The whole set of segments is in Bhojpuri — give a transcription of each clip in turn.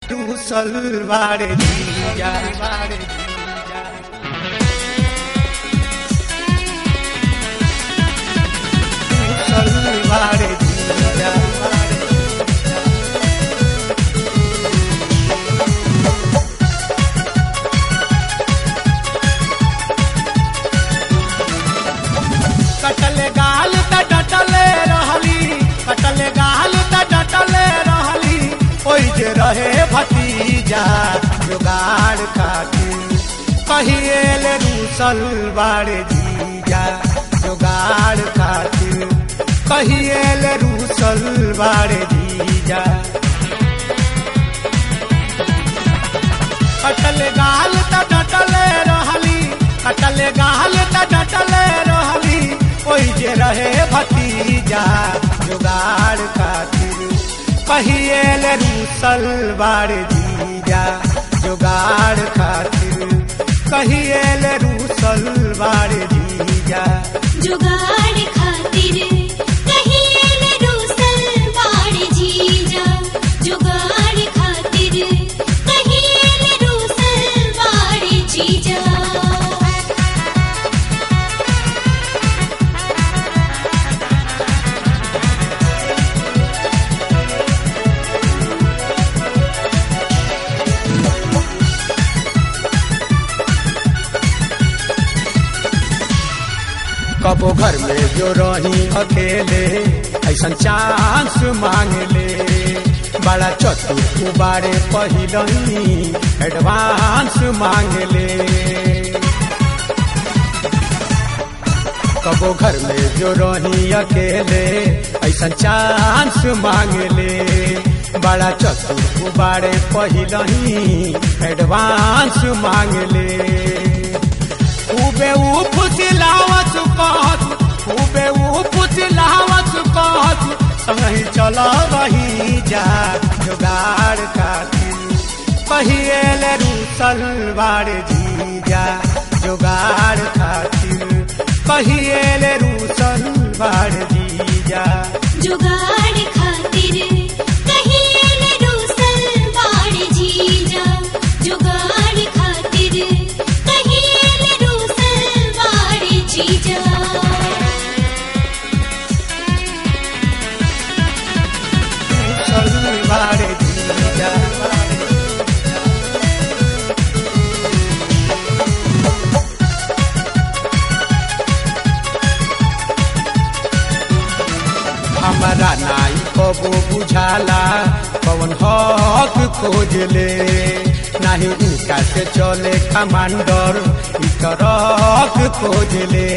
टूसल बाड़े जीजा बाड़े जीजा टूसल बाड़े जीजा बाड़े कटले गाल त डटले रहली कटले गाल त डटले रहली ओइ जे रहे भतीजा जुगाड़ खातिर कहिएले रूसल बाड़े जीजा जुगाड़ खातिर कहिएले रूसल बाड़े जीजा कटले गाल त डटले रहली कटले गाल त डटले रहली ओइ जे रहे भतीजा जुगाड़ खातिर कहिएले रूसल बाड़े जीजा जुगाड़ खातिर कहिएले रूसल बाड़े जीजा जुगाड़ खातिर कहिए रूसल बाड़ जीजा जुगाड़ खातिर कहिए रूसल बाड़ जीजा कबो घर में जो रही अकेले ऐसा चांस मांग ले बड़ा चतुर बारे पहिलही एडवांस मांग ले कबो घर में जो रही अकेले ऐसा चांस मांग ले बड़ा चतुर बारे पहिलही एडवांस मांग ले खूबे ऊ फुसिलावत कहत खूबे ऊ फुसिलावत कहत संगही चल रही जा जुगाड़ खातिर कहिएले रूसल बाड़े जीजा जुगाड़ खातिर कहिएले रूसल बाड़े जीजा जुगाड़ खातिर कहिए रूसल बाड़ जीजा जुगाड़ खातिर कहिए रूसल बाड़ जीजा रूसल बाड़े जीजा हमारा नाई कबो बुझाला पवन हक खोज ले नाही इनका से चले कमांडर ई तरक खोज ले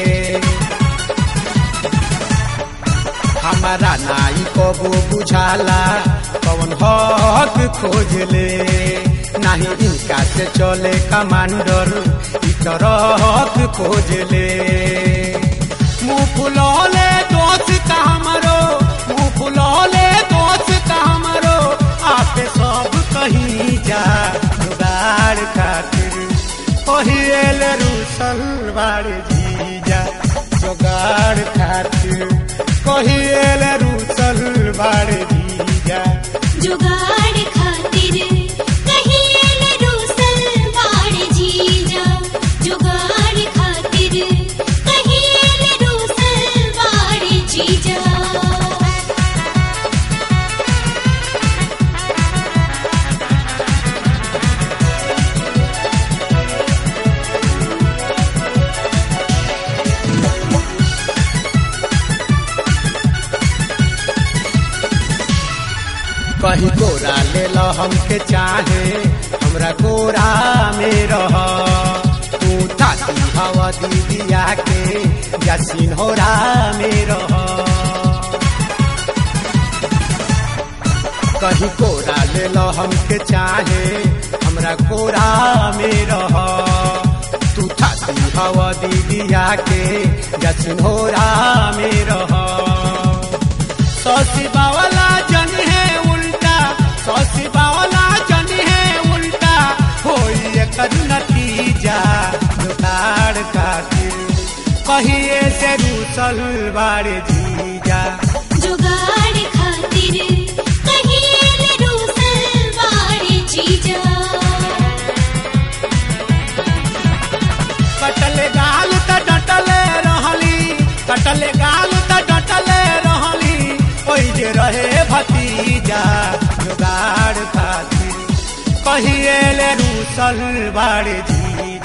हमारा नाई कबो बुझाला पवन हक खोज ले नाही इनका से चले कमांडर ई तरक खोज ले मुँह फुलौले दोस्त हमरो मुँह फुलौले दोस्त हमरो आपे सब कहीं जा जुगाड़ खातिर कहिएल रूसल बाड़े जीजा जुगाड़ खातिर कहिएल रूसल बाड़े जीजा जुगाड़ खातिर कहिए रूसल बाड़ जीजा जुगाड़ खातिर कहिए रूसल बाड़ जीजा कहीं गोरा ले लो हमके चाहे हमरा गोरा में रह तू ताती हवा दीदिया के या सिन्होरा में रह कहीं गोरा ले लो हमके चाहे हमरा गोरा में रह तू ताती हवा दीदिया के या सिन्होरा में रह सौसी बावला जन है उल्टा सौसी बावला जन है उल्टा होई एकर नतीजा जुगाड़ खातिर कहिए से रूसल बाड़े जीजा जुगाड़ खातिर कहिए रूसल बाड़ भतीजा जुगाड़ खातिर कहिए ले रूसल बाड़े जी